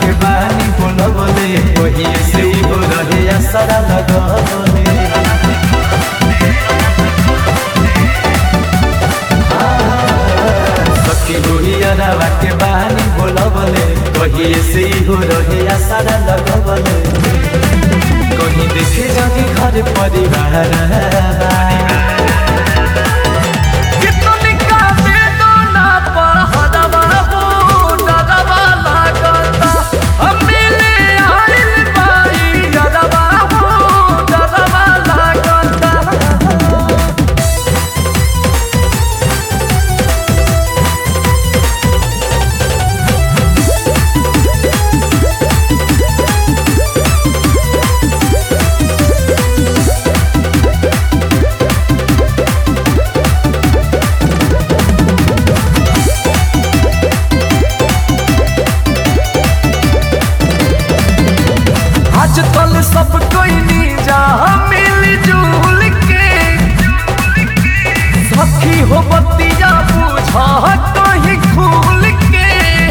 के बानी बोलबले वही से ही हो रहे असरा लगबले सखी गुहियरवा के बानी बोलबले वही से ही हो रहे असरा लगबले कहीं देखे जानी घर परिवार कितनी का बेदना पर हदवा हो डरवा लागता हम मिले आइल बाई डरवा हो डरवा लागता आजकल सब कोई नीजा मिल जुल के सखी हो बतिया पूछा कहीं खुल के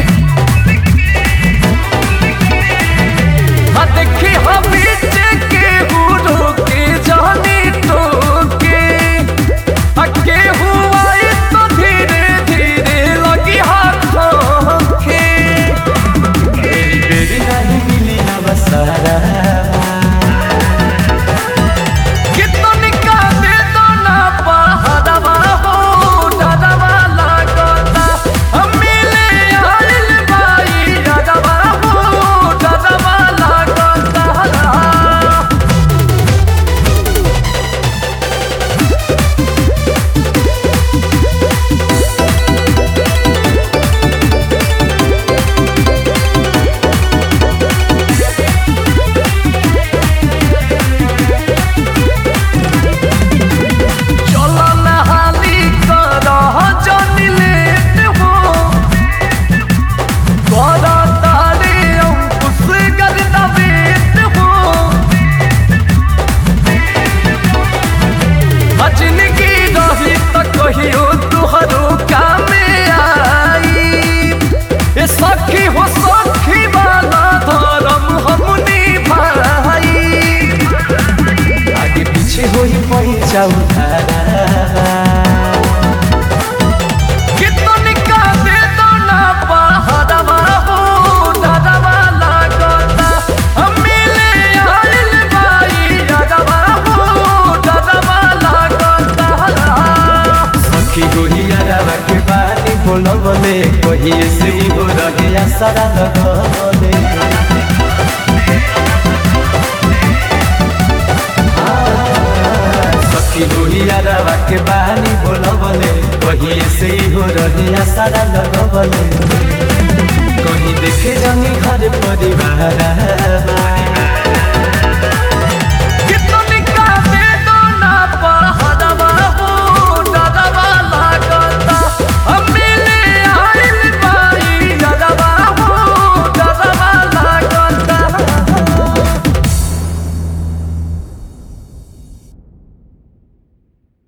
हाँ देखी हम बीच के हुरो के जानी तो के अके हुआ तो धीरे धीरे लगी हाथों के बेरी बेरी नहीं मिली नवसारा कितनी का बेदना पहरवा हो डरवा लागता हम मिले आइल बाई डरवा हो डरवा लागता चलो नहाली करह जनी लेट हो कर तारे अंकुश गरदा बेट हो अजनगी रही त कहियो तुहरो कामे आई ए सखी हो सखी वाला धर्म हमनी भाई आगे पीछे हो ही पैसा उधारा कितनी का बेदना पहरवा हो डरवा लागता हम मिले आइल बाई डरवा हो डरवा लागता सखी गुहियरवा के बानी बोलबले वही से ही हो रहे असरा लगबले सखी गुहियरवा के बानी बोलबले वही से ही हो रहे असरा लगबले कहीं देखे जानी घर परिवार